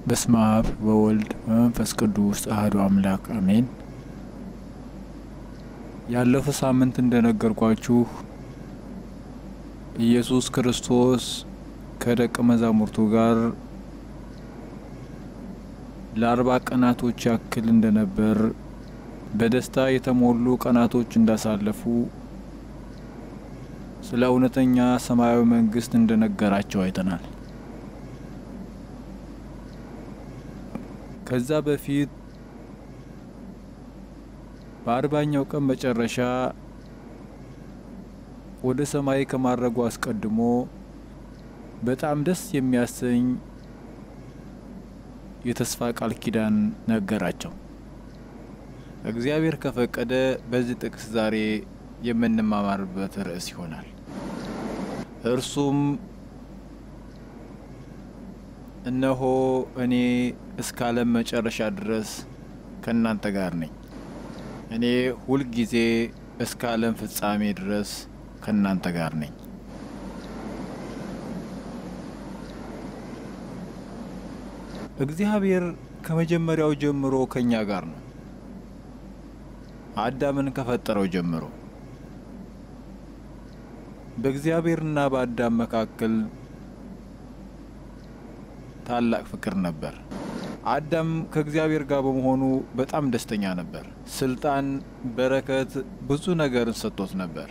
በስመ አብ ወወልድ በመንፈስ ቅዱስ አሐዱ አምላክ አሜን። ያለፈው ሳምንት እንደነገርኳችሁ ኢየሱስ ክርስቶስ ከደቀ መዛሙርቱ ጋር ለአርባ ቀናቶች ያክል እንደነበር በደስታ የተሞሉ ቀናቶች እንዳሳለፉ ስለ እውነተኛ ሰማያዊ መንግስት እንደነገራቸው አይተናል። ከዛ በፊት በአርባኛው ቀን መጨረሻ ወደ ሰማይ ከማድረጉ አስቀድሞ በጣም ደስ የሚያሰኝ የተስፋ ቃል ኪዳን ነገራቸው። እግዚአብሔር ከፈቀደ በዚህ ጥቅስ ዛሬ የምንማማርበት ርዕስ ይሆናል። እርሱም እነሆ እኔ እስከ ዓለም መጨረሻ ድረስ ከእናንተ ጋር ነኝ። እኔ ሁልጊዜ እስከ ዓለም ፍጻሜ ድረስ ከእናንተ ጋር ነኝ። እግዚአብሔር ከመጀመሪያው ጀምሮ ከእኛ ጋር ነው። አዳምን ከፈጠረው ጀምሮ በእግዚአብሔርና በአዳም መካከል ታላቅ ፍቅር ነበር። አዳም ከእግዚአብሔር ጋር በመሆኑ በጣም ደስተኛ ነበር። ስልጣን፣ በረከት፣ ብዙ ነገርን ሰጥቶት ነበር።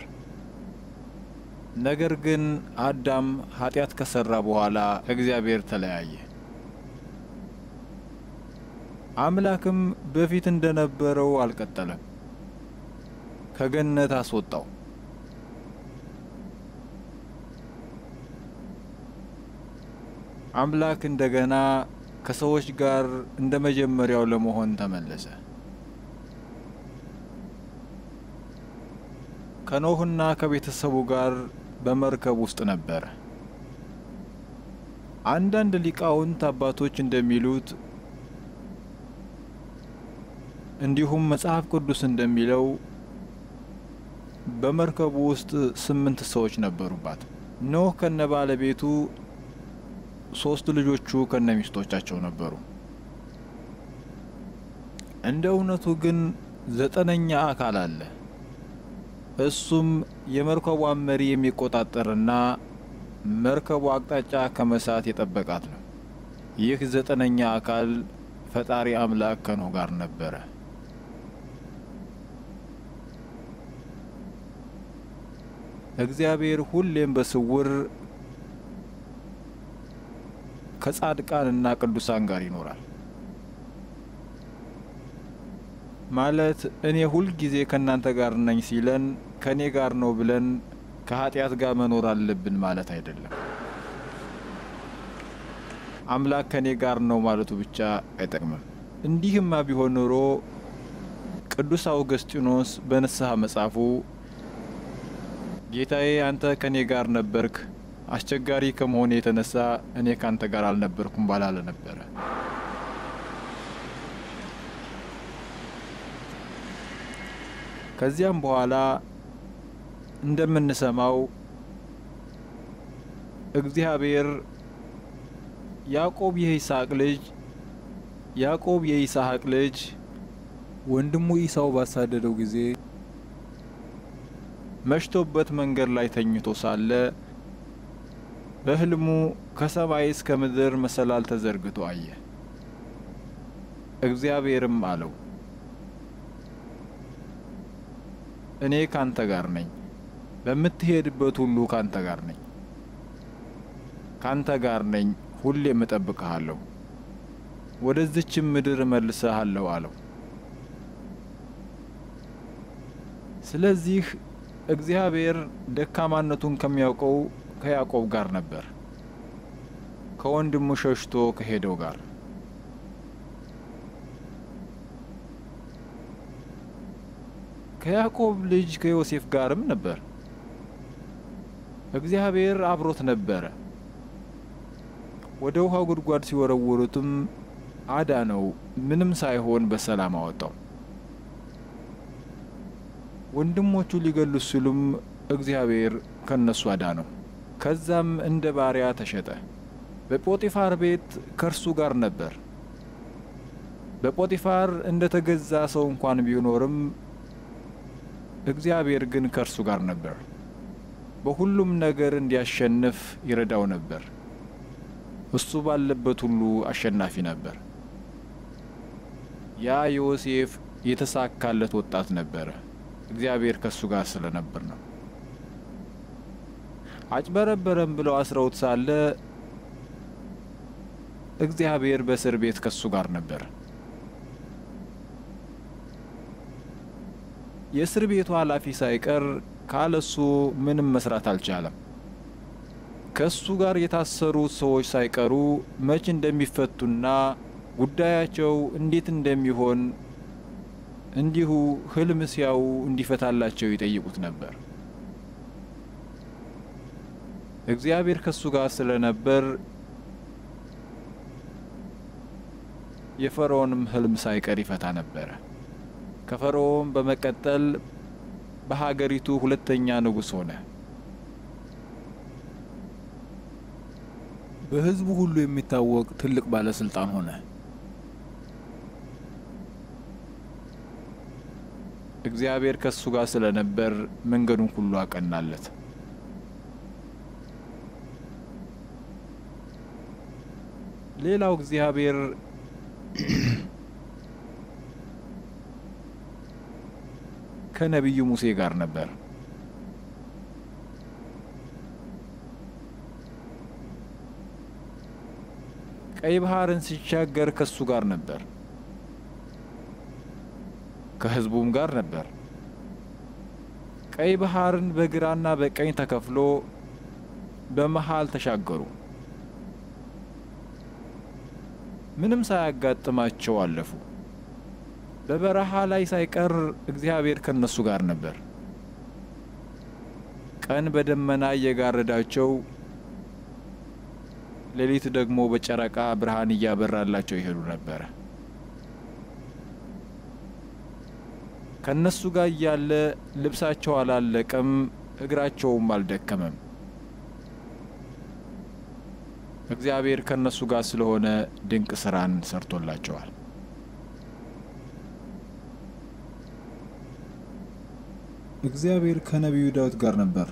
ነገር ግን አዳም ኃጢአት ከሰራ በኋላ ከእግዚአብሔር ተለያየ። አምላክም በፊት እንደነበረው አልቀጠለም፣ ከገነት አስወጣው። አምላክ እንደገና ከሰዎች ጋር እንደ መጀመሪያው ለመሆን ተመለሰ። ከኖህና ከቤተሰቡ ጋር በመርከብ ውስጥ ነበረ። አንዳንድ ሊቃውንት አባቶች እንደሚሉት እንዲሁም መጽሐፍ ቅዱስ እንደሚለው በመርከቡ ውስጥ ስምንት ሰዎች ነበሩባት። ኖህ ከነ ባለቤቱ ሶስት ልጆቹ ከነ ሚስቶቻቸው ነበሩ። እንደ እውነቱ ግን ዘጠነኛ አካል አለ። እሱም የመርከቧን መሪ የሚቆጣጠርና መርከቡ አቅጣጫ ከመሳት የጠበቃት ነው። ይህ ዘጠነኛ አካል ፈጣሪ አምላክ ከኖህ ጋር ነበረ። እግዚአብሔር ሁሌም በስውር ከጻድቃንና ቅዱሳን ጋር ይኖራል። ማለት እኔ ሁልጊዜ ከእናንተ ጋር ነኝ ሲለን ከእኔ ጋር ነው ብለን ከኃጢአት ጋር መኖር አለብን ማለት አይደለም። አምላክ ከእኔ ጋር ነው ማለቱ ብቻ አይጠቅምም። እንዲህማ ቢሆን ኖሮ ቅዱስ አውገስጢኖስ በንስሐ መጽሐፉ ጌታዬ አንተ ከእኔ ጋር ነበርክ አስቸጋሪ ከመሆኔ የተነሳ እኔ ካንተ ጋር አልነበርኩም ባላለ ነበረ። ከዚያም በኋላ እንደምንሰማው እግዚአብሔር ያዕቆብ የይስሐቅ ልጅ ያዕቆብ የይስሐቅ ልጅ ወንድሙ ኢሳው ባሳደደው ጊዜ መሽቶበት መንገድ ላይ ተኝቶ ሳለ በሕልሙ ከሰማይ እስከ ምድር መሰላል ተዘርግቶ አየ። እግዚአብሔርም አለው እኔ ካንተ ጋር ነኝ፣ በምትሄድበት ሁሉ ካንተ ጋር ነኝ፣ ካንተ ጋር ነኝ፣ ሁሌም እጠብቅሃለሁ፣ ወደዚችም ምድር እመልስሃለሁ አለው። ስለዚህ እግዚአብሔር ደካማነቱን ከሚያውቀው ከያዕቆብ ጋር ነበር፣ ከወንድሙ ሸሽቶ ከሄደው ጋር። ከያዕቆብ ልጅ ከዮሴፍ ጋርም ነበር። እግዚአብሔር አብሮት ነበረ። ወደ ውሃ ጉድጓድ ሲወረውሩትም አዳነው፣ ምንም ሳይሆን በሰላም አወጣው። ወንድሞቹ ሊገሉት ሲሉም እግዚአብሔር ከነሱ አዳነው። ከዛም እንደ ባሪያ ተሸጠ። በጶጢፋር ቤት ከእርሱ ጋር ነበር። በጶጢፋር እንደ ተገዛ ሰው እንኳን ቢኖርም እግዚአብሔር ግን ከእርሱ ጋር ነበር። በሁሉም ነገር እንዲያሸንፍ ይረዳው ነበር። እሱ ባለበት ሁሉ አሸናፊ ነበር። ያ ዮሴፍ የተሳካለት ወጣት ነበረ። እግዚአብሔር ከእሱ ጋር ስለነበር ነው። አጭበረበረም ብለው አስረውት ሳለ እግዚአብሔር በእስር ቤት ከእሱ ጋር ነበር። የእስር ቤቱ ኃላፊ ሳይቀር ካለሱ ምንም መስራት አልቻለም። ከእሱ ጋር የታሰሩት ሰዎች ሳይቀሩ መች እንደሚፈቱና ጉዳያቸው እንዴት እንደሚሆን እንዲሁ ሕልም ሲያዩ እንዲፈታላቸው ይጠይቁት ነበር። እግዚአብሔር ከእሱ ጋር ስለነበር የፈርዖንም ሕልም ሳይቀር ይፈታ ነበረ። ከፈርዖን በመቀጠል በሀገሪቱ ሁለተኛ ንጉሥ ሆነ። በሕዝቡ ሁሉ የሚታወቅ ትልቅ ባለስልጣን ሆነ። እግዚአብሔር ከእሱ ጋር ስለነበር መንገዱን ሁሉ አቀናለት። ሌላው እግዚአብሔር ከነቢዩ ሙሴ ጋር ነበር። ቀይ ባህርን ሲሻገር ከሱ ጋር ነበር፣ ከሕዝቡም ጋር ነበር። ቀይ ባህርን በግራና በቀኝ ተከፍሎ በመሃል ተሻገሩ። ምንም ሳያጋጥማቸው አለፉ። በበረሃ ላይ ሳይቀር እግዚአብሔር ከነሱ ጋር ነበር። ቀን በደመና እየጋረዳቸው፣ ሌሊት ደግሞ በጨረቃ ብርሃን እያበራላቸው ይሄዱ ነበረ። ከነሱ ጋር እያለ ልብሳቸው አላለቀም፣ እግራቸውም አልደከመም። እግዚአብሔር ከነሱ ጋር ስለሆነ ድንቅ ስራን ሰርቶላቸዋል። እግዚአብሔር ከነቢዩ ዳዊት ጋር ነበር።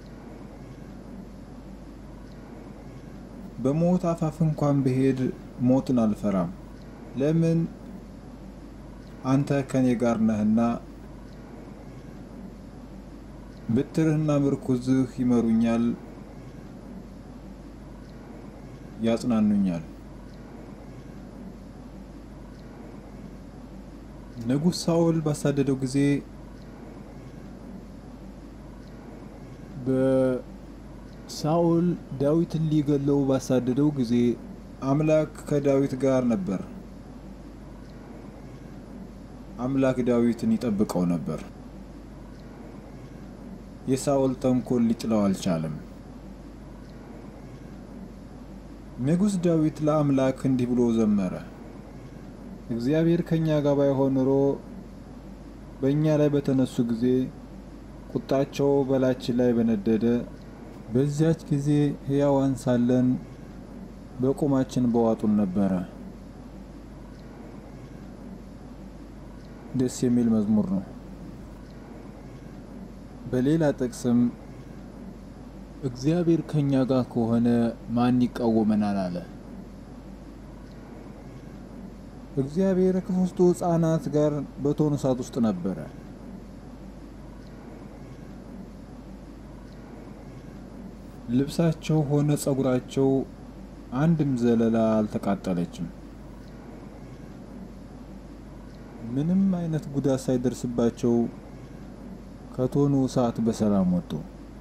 በሞት አፋፍ እንኳን ብሄድ ሞትን አልፈራም፣ ለምን አንተ ከኔ ጋር ነህና፣ ብትርህና ምርኩዝህ ይመሩኛል፣ ያጽናኑኛል። ንጉሥ ሳኦል ባሳደደው ጊዜ በሳኦል ዳዊትን ሊገለው ባሳደደው ጊዜ አምላክ ከዳዊት ጋር ነበር። አምላክ ዳዊትን ይጠብቀው ነበር። የሳኦል ተንኮል ሊጥለው አልቻለም። ንጉሥ ዳዊት ለአምላክ እንዲህ ብሎ ዘመረ። እግዚአብሔር ከእኛ ጋር ባይሆን ኖሮ በእኛ ላይ በተነሱ ጊዜ ቁጣቸው በላችን ላይ በነደደ፣ በዚያች ጊዜ ሕያዋን ሳለን በቁማችን በዋጡን ነበረ። ደስ የሚል መዝሙር ነው። በሌላ ጥቅስም እግዚአብሔር ከእኛ ጋር ከሆነ ማን ይቃወመናል አለ። እግዚአብሔር ከሦስቱ ሕፃናት ጋር በእቶነ እሳት ውስጥ ነበረ። ልብሳቸው ሆነ ጸጉራቸው አንድም ዘለላ አልተቃጠለችም። ምንም አይነት ጉዳት ሳይደርስባቸው ከእቶኑ እሳት በሰላም ወጡ።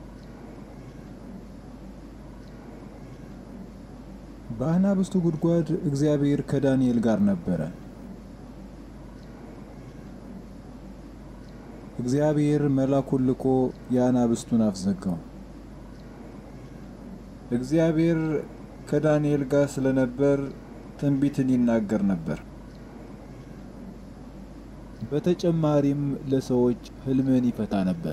በአናብስቱ ጉድጓድ እግዚአብሔር ከዳንኤል ጋር ነበረ። እግዚአብሔር መልአኩን ልኮ የአናብስቱን አፍ ዘጋው። እግዚአብሔር ከዳንኤል ጋር ስለነበር ትንቢትን ይናገር ነበር። በተጨማሪም ለሰዎች ሕልምን ይፈታ ነበር።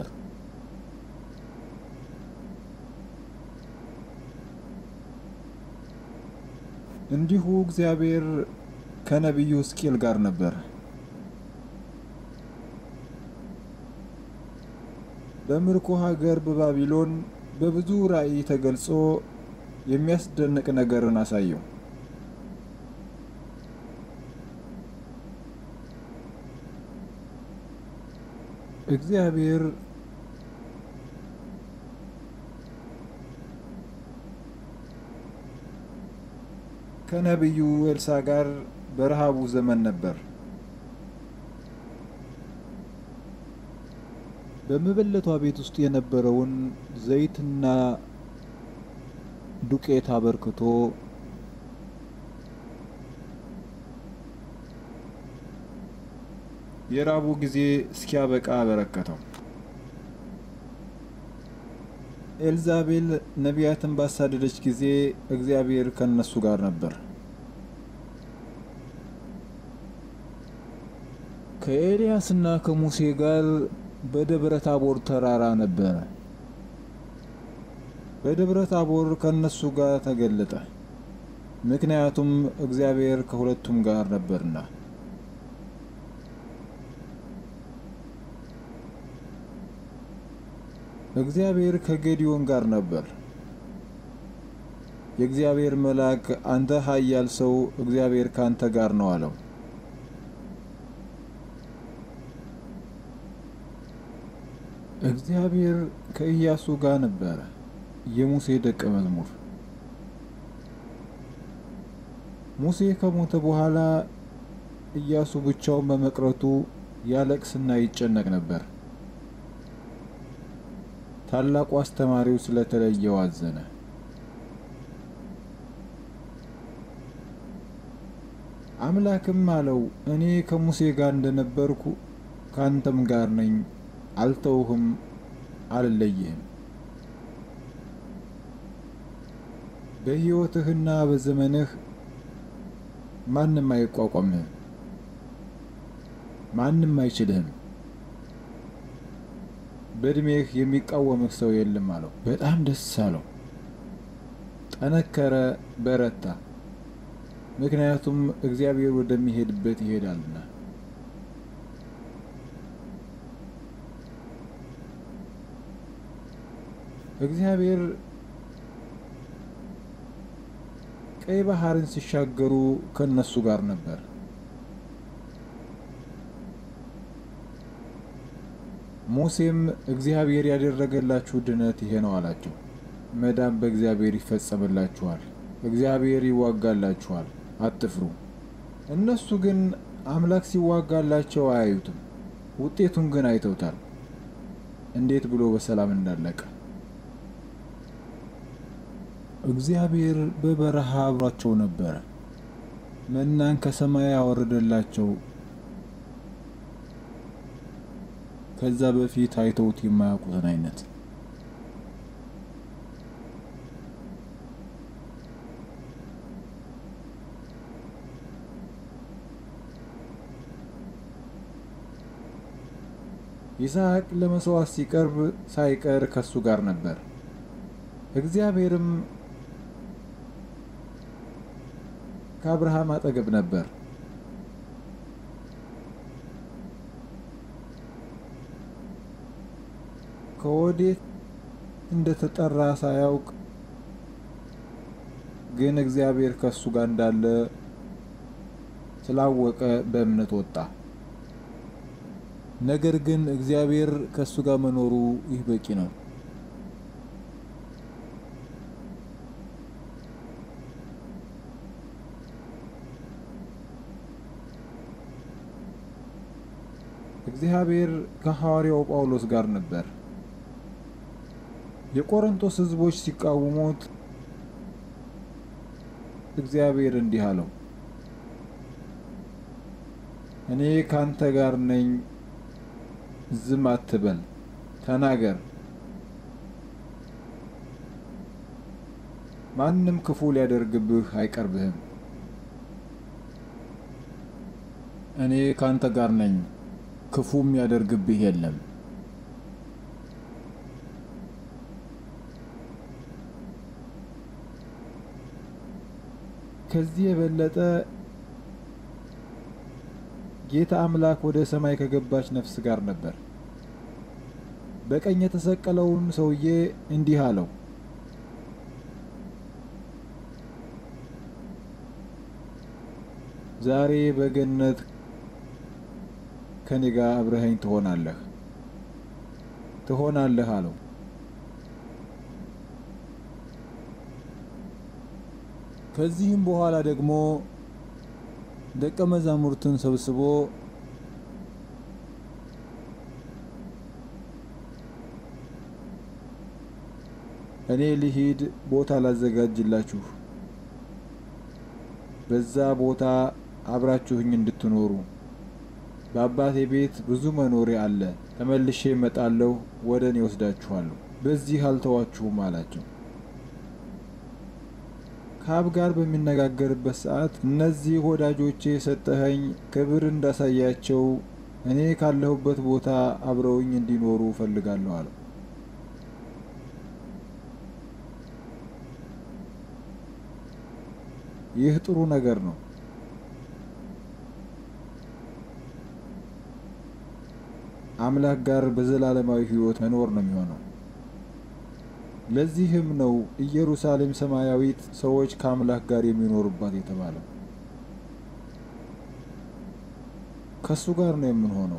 እንዲሁ እግዚአብሔር ከነቢዩ ሕዝቅኤል ጋር ነበር። በምርኮ ሀገር በባቢሎን በብዙ ራእይ ተገልጾ የሚያስደንቅ ነገርን አሳየው። እግዚአብሔር ከነቢዩ ኤልሳ ጋር በረሃቡ ዘመን ነበር። በመበለቷ ቤት ውስጥ የነበረውን ዘይትና ዱቄት አበርክቶ የራቡ ጊዜ እስኪያበቃ አበረከተው። ኤልዛቤል ነቢያትን ባሳደደች ጊዜ እግዚአብሔር ከነሱ ጋር ነበር። ከኤልያስና ከሙሴ ጋር በደብረ ታቦር ተራራ ነበረ። በደብረ ታቦር ከነሱ ጋር ተገለጠ፣ ምክንያቱም እግዚአብሔር ከሁለቱም ጋር ነበርና። እግዚአብሔር ከጌዲዮን ጋር ነበር። የእግዚአብሔር መልአክ አንተ ኃያል ሰው እግዚአብሔር ካንተ ጋር ነው አለው። እግዚአብሔር ከኢያሱ ጋር ነበረ፣ የሙሴ ደቀ መዝሙር። ሙሴ ከሞተ በኋላ ኢያሱ ብቻውን በመቅረቱ ያለቅስና ይጨነቅ ነበር። ታላቁ አስተማሪው ስለተለየው አዘነ። አምላክም አለው እኔ ከሙሴ ጋር እንደነበርኩ ካንተም ጋር ነኝ፣ አልተውህም፣ አልለይህም። በሕይወትህና በዘመንህ ማንም አይቋቋምህም፣ ማንም አይችልህም። በእድሜህ የሚቃወምህ ሰው የለም አለው። በጣም ደስ አለው፣ ጠነከረ፣ በረታ። ምክንያቱም እግዚአብሔር ወደሚሄድበት ይሄዳልና። እግዚአብሔር ቀይ ባህርን ሲሻገሩ ከነሱ ጋር ነበር። ሙሴም እግዚአብሔር ያደረገላችሁ ድነት ይሄ ነው አላቸው። መዳን በእግዚአብሔር ይፈጸምላችኋል፣ እግዚአብሔር ይዋጋላችኋል፣ አትፍሩ። እነሱ ግን አምላክ ሲዋጋላቸው አያዩትም፣ ውጤቱን ግን አይተውታል፣ እንዴት ብሎ በሰላም እንዳለቀ። እግዚአብሔር በበረሃ አብሯቸው ነበረ። መናን ከሰማይ ያወረደላቸው ከዛ በፊት አይተውት የማያውቁትን አይነት ይስሐቅ ለመስዋዕት ሲቀርብ ሳይቀር ከሱ ጋር ነበር። እግዚአብሔርም ከአብርሃም አጠገብ ነበር። ከወዴት እንደተጠራ ሳያውቅ ግን እግዚአብሔር ከሱ ጋር እንዳለ ስላወቀ በእምነት ወጣ። ነገር ግን እግዚአብሔር ከሱ ጋር መኖሩ ይህ በቂ ነው። እግዚአብሔር ከሐዋርያው ጳውሎስ ጋር ነበር። የቆሮንቶስ ሕዝቦች ሲቃወሙት እግዚአብሔር እንዲህ አለው፣ እኔ ካንተ ጋር ነኝ፣ ዝም አትበል፣ ተናገር። ማንም ክፉ ሊያደርግብህ አይቀርብህም። እኔ ካንተ ጋር ነኝ፣ ክፉም ያደርግብህ የለም። ከዚህ የበለጠ ጌታ አምላክ ወደ ሰማይ ከገባች ነፍስ ጋር ነበር። በቀኝ የተሰቀለውን ሰውዬ እንዲህ አለው፣ ዛሬ በገነት ከኔ ጋር አብረኸኝ ትሆናለህ ትሆናለህ አለው። ከዚህም በኋላ ደግሞ ደቀ መዛሙርትን ሰብስቦ እኔ ልሂድ ቦታ ላዘጋጅላችሁ፣ በዛ ቦታ አብራችሁኝ እንድትኖሩ በአባቴ ቤት ብዙ መኖሪያ አለ። ተመልሼ እመጣለሁ፣ ወደ እኔ ወስዳችኋለሁ። በዚህ አልተዋችሁም አላቸው። ከአብ ጋር በሚነጋገርበት ሰዓት እነዚህ ወዳጆቼ የሰጠኸኝ ክብር እንዳሳያቸው እኔ ካለሁበት ቦታ አብረውኝ እንዲኖሩ እፈልጋለሁ አለው። ይህ ጥሩ ነገር ነው። አምላክ ጋር በዘላለማዊ ሕይወት መኖር ነው የሚሆነው። ለዚህም ነው ኢየሩሳሌም ሰማያዊት ሰዎች ከአምላክ ጋር የሚኖሩባት የተባለው። ከሱ ጋር ነው የምንሆነው።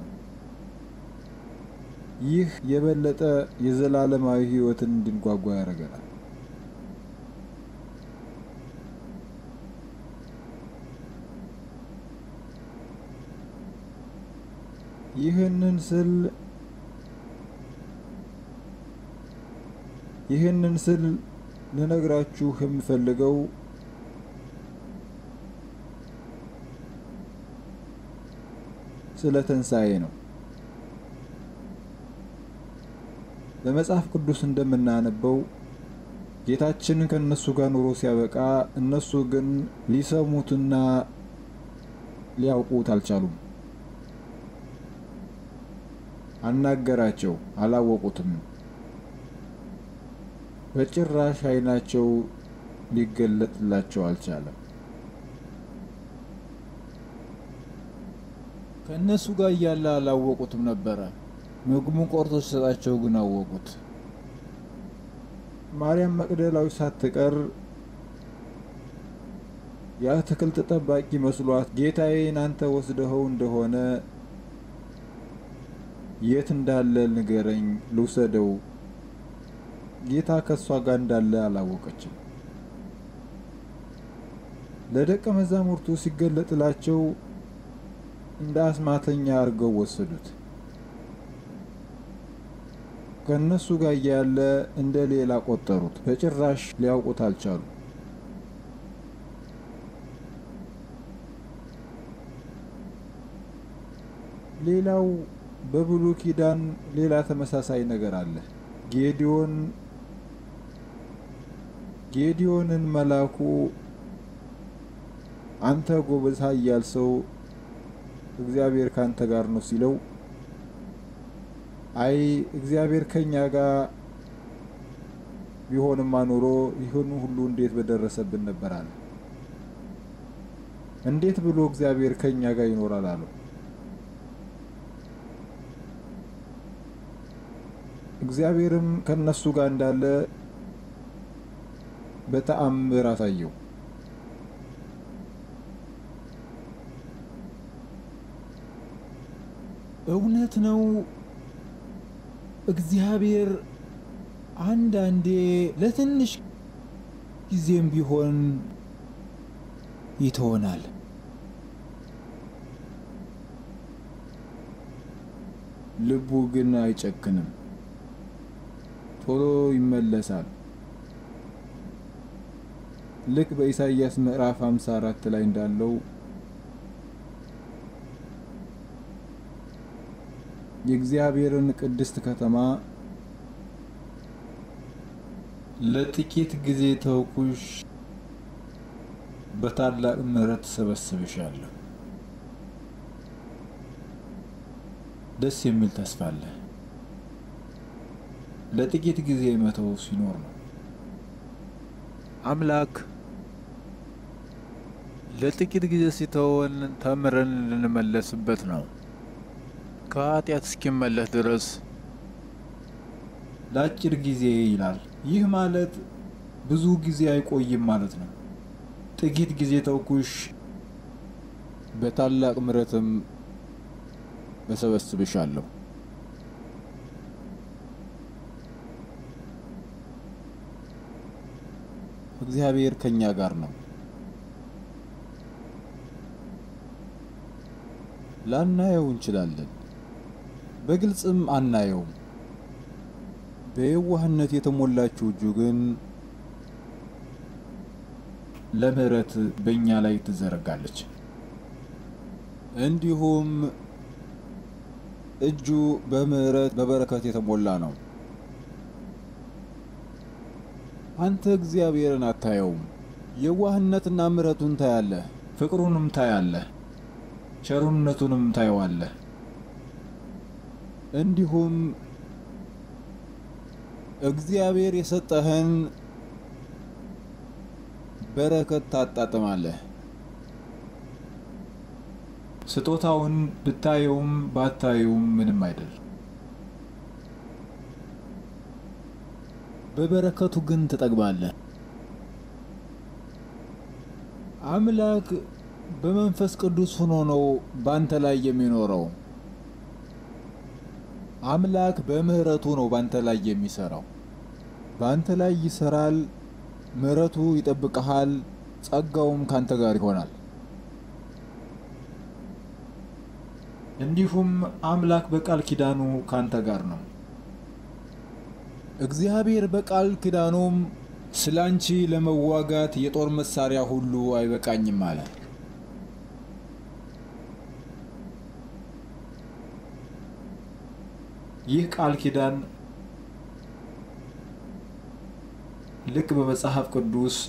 ይህ የበለጠ የዘላለማዊ ሕይወትን እንድንጓጓ ያደርገናል። ይህንን ስል ይህንን ስል ልነግራችሁ የምፈልገው ስለ ትንሣኤ ነው። በመጽሐፍ ቅዱስ እንደምናነበው ጌታችን ከእነሱ ጋር ኑሮ ሲያበቃ እነሱ ግን ሊሰሙትና ሊያውቁት አልቻሉም። አናገራቸው፣ አላወቁትም። በጭራሽ ዓይናቸው ሊገለጥላቸው አልቻለም። ከእነሱ ጋር እያለ አላወቁትም ነበረ። ምግቡን ቆርጦ ሲሰጣቸው ግን አወቁት። ማርያም መቅደላዊ ሳትቀር የአትክልት ጠባቂ መስሏት ጌታዬን አንተ ወስደኸው እንደሆነ የት እንዳለ ንገረኝ፣ ልውሰደው ጌታ ከእሷ ጋር እንዳለ አላወቀችም። ለደቀ መዛሙርቱ ሲገለጥላቸው እንደ አስማተኛ አድርገው ወሰዱት። ከእነሱ ጋር እያለ እንደ ሌላ ቆጠሩት። በጭራሽ ሊያውቁት አልቻሉ። ሌላው በብሉይ ኪዳን ሌላ ተመሳሳይ ነገር አለ። ጌዲዮን ጌዲዮንን መልአኩ አንተ ጎበዝ ኃያል ሰው እግዚአብሔር ካንተ ጋር ነው ሲለው፣ አይ እግዚአብሔር ከኛ ጋር ቢሆንማ ኖሮ ይህን ሁሉ እንዴት በደረሰብን ነበር አለ። እንዴት ብሎ እግዚአብሔር ከኛ ጋር ይኖራል አለው። እግዚአብሔርም ከነሱ ጋር እንዳለ በተአምር አሳየው። እውነት ነው። እግዚአብሔር አንዳንዴ ለትንሽ ጊዜም ቢሆን ይተወናል። ልቡ ግን አይጨክንም፣ ቶሎ ይመለሳል። ልክ በኢሳይያስ ምዕራፍ 54 ላይ እንዳለው የእግዚአብሔርን ቅድስት ከተማ ለጥቂት ጊዜ ተውኩሽ፣ በታላቅ ምሕረት ሰበስብሻለሁ። ደስ የሚል ተስፋ አለ። ለጥቂት ጊዜ መተው ሲኖር ነው። አምላክ ለጥቂት ጊዜ ሲተወን ተምረን ልንመለስበት ነው። ከኃጢአት እስኪመለስ ድረስ ለአጭር ጊዜ ይላል። ይህ ማለት ብዙ ጊዜ አይቆይም ማለት ነው። ጥቂት ጊዜ ተውኩሽ፣ በታላቅ ምሕረትም እሰበስብሻለሁ። እግዚአብሔር ከኛ ጋር ነው። ላናየው እንችላለን፣ በግልጽም አናየውም። በየዋህነት የተሞላችው እጁ ግን ለምሕረት በእኛ ላይ ትዘረጋለች። እንዲሁም እጁ በምሕረት በበረከት የተሞላ ነው። አንተ እግዚአብሔርን አታየውም። የዋህነትና ምሕረቱን ታያለህ፣ ፍቅሩንም ታያለህ፣ ቸሩነቱንም ታየዋለህ። እንዲሁም እግዚአብሔር የሰጠህን በረከት ታጣጥማለህ። ስጦታውን ብታየውም ባታየውም ምንም አይደል። በበረከቱ ግን ትጠግባለህ። አምላክ በመንፈስ ቅዱስ ሆኖ ነው ባንተ ላይ የሚኖረው። አምላክ በምህረቱ ነው ባንተ ላይ የሚሰራው። ባንተ ላይ ይሰራል፣ ምህረቱ ይጠብቀሃል፣ ጸጋውም ካንተ ጋር ይሆናል። እንዲሁም አምላክ በቃል ኪዳኑ ካንተ ጋር ነው። እግዚአብሔር በቃል ኪዳኑም ስለ አንቺ ለመዋጋት የጦር መሳሪያ ሁሉ አይበቃኝም አለ። ይህ ቃል ኪዳን ልክ በመጽሐፍ ቅዱስ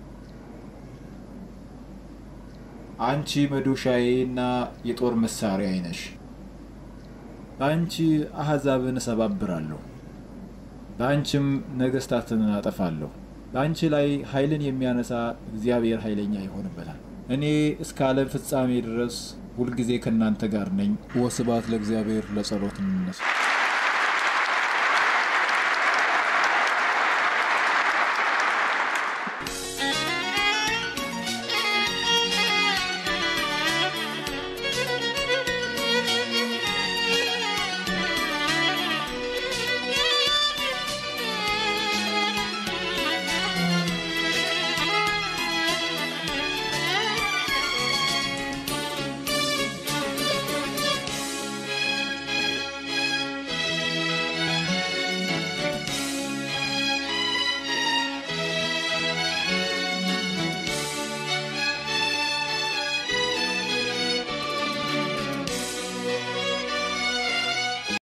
አንቺ መዶሻዬ እና የጦር መሳሪያዬ ነሽ፣ በአንቺ አሕዛብን እሰባብራለሁ፣ በአንቺም ነገሥታትን አጠፋለሁ። በአንቺ ላይ ኃይልን የሚያነሳ እግዚአብሔር ኃይለኛ ይሆንበታል። እኔ እስከ ዓለም ፍጻሜ ድረስ ሁልጊዜ ከእናንተ ጋር ነኝ። ወስብሐት ለእግዚአብሔር። ለጸሎት እንነሳ።